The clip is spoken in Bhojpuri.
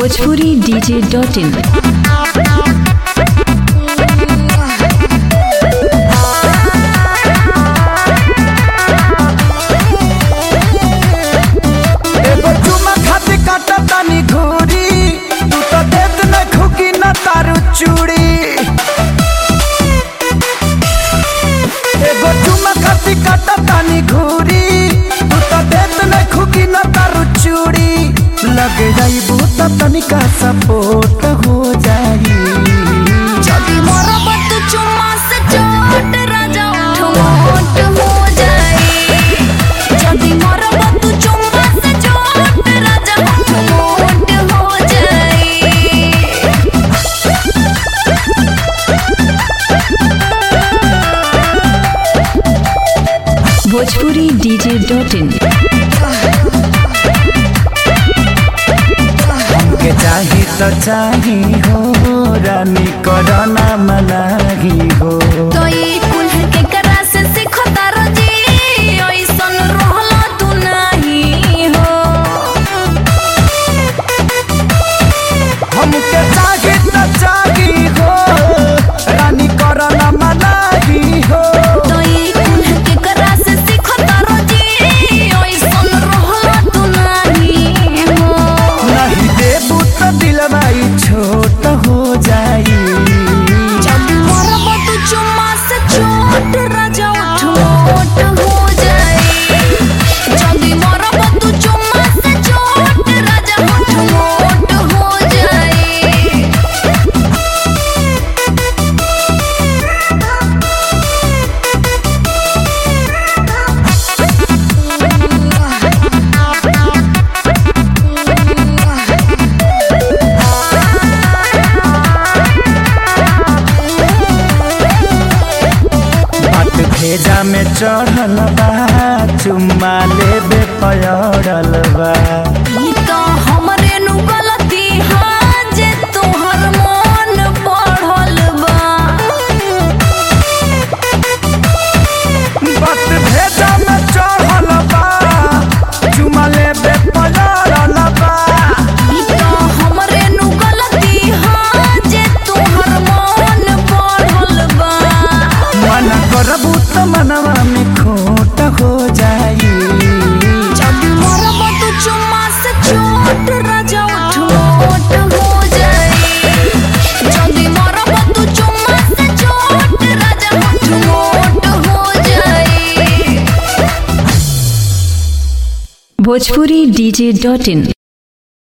भोजपुरी डीजे डॉट इन एगो चुमा खातिर काटा तानी घूरी तू तो देत न खुकी न तारू चूड़ी एगो चुमा खातिर काटा तानी घूरी तू तो देत न खुकी न तारू चूड़ी लग जाई बहुत तनिका सपोर्ट हो जाई যদি মরবত চুম্মা সে চোট রাজা উঠ মোট हो जाए যদি মরবত চুম্মা সে চোট রাজা উঠ মোট हो जाए भोजपुरी डीजे डॉट इन हमके चाही तो चाही हो रानी करना मनाही हो तो ये कुल के करा से सीखो तारो जी ओइसन रहला तू नहीं हो हमके चाही तो चाही हो रानी करना मनाही हो तो ये कुल के करा से सीखो तारो जी ओइसन रहला तू नहीं हो नहीं देबू तो दिलवाई छोट हो जाई जब मरबत चुम्मा से चोट राजा उठ मोट हो जाए जब मरबत चुम्मा से चोट राजा उठ मोट हो जाए बात भेजा में चढ़ल बा चुम्मा लेबे पयड़ल बा ई तो हमरे नु गलती हाँ जे तोहर मन बढ़ल बा बात भेजा में चढ़ल बा चुम्मा लेबे पयड़ल बा ई तो हमरे नु गलती हाँ जे तोहर मन बढ़ल बा मन करबू तो मनवा में खोट हो जाई जब मरबत चुम्मा से चोट राजा उठ मोट हो जाए जब मरबत चुम्मा से चोट राजा उठ मोट हो जाए भोजपुरी डीजे डॉट इन